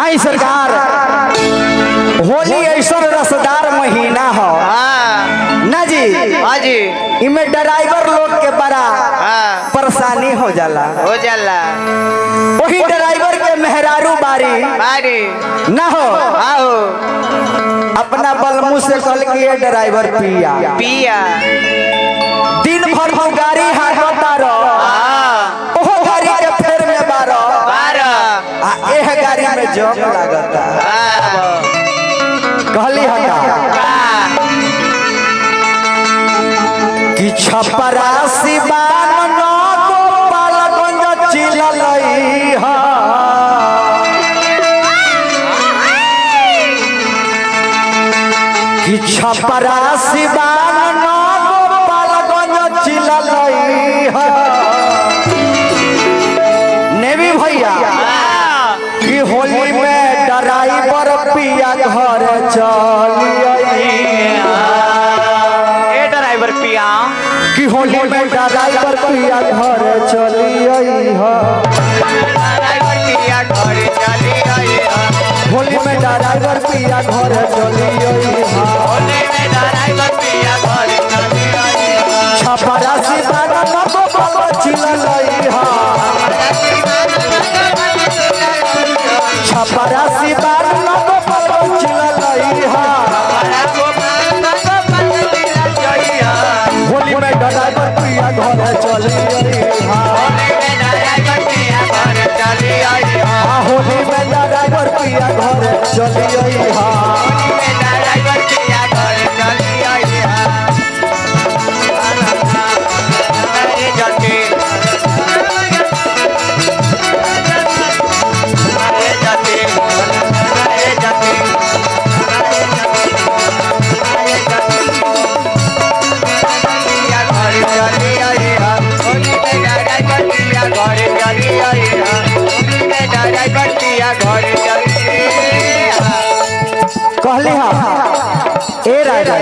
आई सरकार होली ऐसा रसदार महीना हो हाँ ना जी हाँ जी इमे ड्राइवर लोग के बड़ा हाँ परेशानी हो जाला हो जाला वही ड्राइवर के मेहरारू बारी बारी ना हो आओ अपना बलमू से कल के ये ड्राइवर पिया पिया दिन भर हम गाड़ी हाकता रहो हाँ ओहो गाड़ी के फेर में बारो बारह आ एह गाड़ी में जम लागता हाँ कहली हटा कि छपरा सिवान न गोपालगंज चिललई हा कि छपरा सिवान न गोपालगंज चिललई हा नेवी भैया कि होली में ड्राइवर पिया घर चलिए ए ड्राइवर पिया कि होली में ड्राइवर पिया घर चलिए ड्राइवर पिया घर चली आई होली में ड्राइवर पिया घर चलिए होली में ड्राइवर पिया घर चली आई छपरा सिवान नको बाबा चिललई हा छपरा सिवान नको बाबा चिललई हा होली में ड्राइवर पिया घर चलिए हा आ होली में ड्राइवर पिया घर चलिए हा घर चली कहली हा ए राजा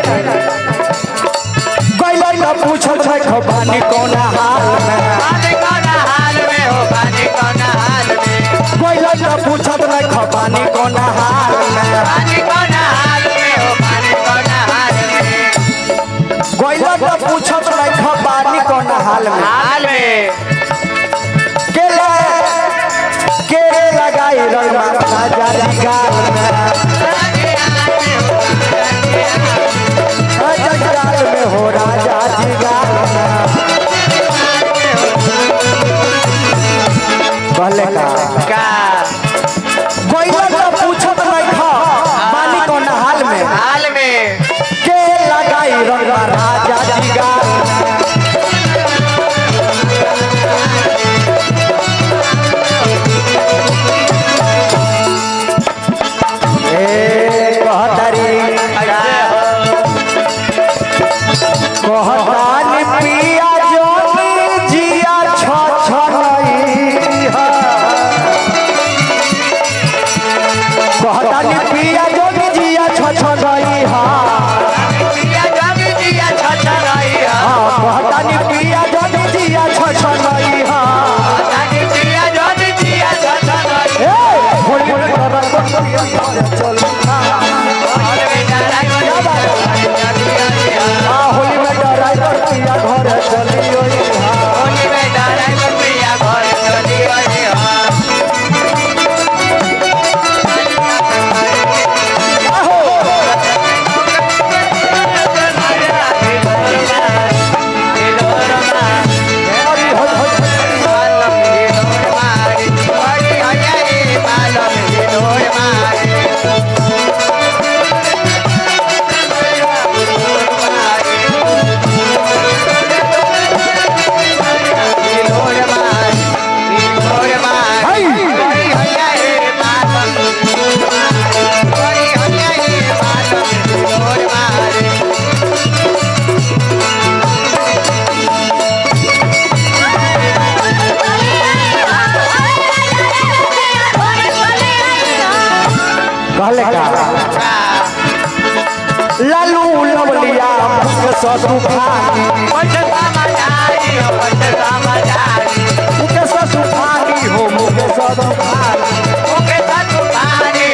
गइलो न पूछल छै खबानी कोन हाल में पानी कौन हाल में हो पानी कौन हाल में गइलो न पूछत न खबानी कोन हाल में पानी कौन हाल में हो पानी कौन हाल में गइलो न पूछत न खबानी कोन हाल में हाल में के ले के रे लगाई रही राजा जी गाल में राजा जी गाल में हो राजा जी गाल में कहले का का गइलो न पूछत न खबानी कोन हाल में हाल में के लगाई रंग राजा जी गाल में ए कहतारी कहतानी पिया जोनी जिया छ छ नहीं है कहतानी पिया जोनी जिया छ छ नहीं है पिया जग दिया छछ रही है हाँ, कहतानी पिया जोनी जिया छ छ नहीं है जानी पिया जग दिया छछ रही है ए होली में करन को चल होली में ड्राइवर चली आई है आ होली में ड्राइवर पिया घर चलियो होली में ड्राइवर पिया घर चली आई है कहले का लालू लवलिया मुख ससु भागी मुख ससु भागी हो मुख ससु भागी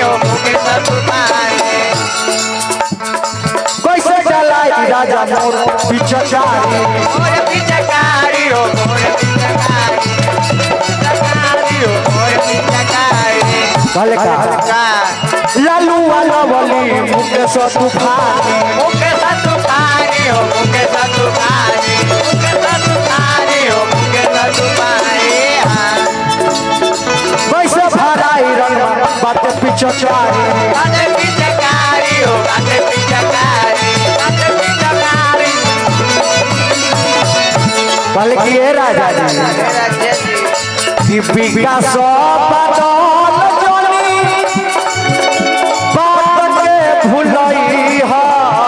कहले का का लालू वाला बोली मुकेश तूफानी मुके सतु पानी हो मुके सतु पानी मुके सतु पानी हो मुके सतु पानी हाँ वैसे भराई रंग बात पीछे चारी बाटे पीछे कारी हो बाटे पीछे कारी बाटे पीछे कारी कहले कि ए राजा जी मेरा खेती कि विकास बदल जनी बात के भुलई हा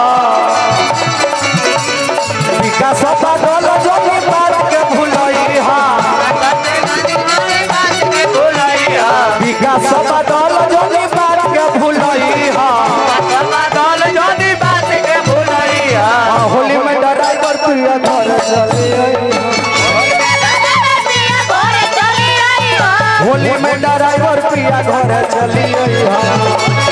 विकास बदल जनी बात के भुलई हा विकास बदल जनी बात के भुलई हा आ, होली में ड्राइवर प्रिय घर चली आई। होली में ड्राइवर प्रिया घर चली आई हा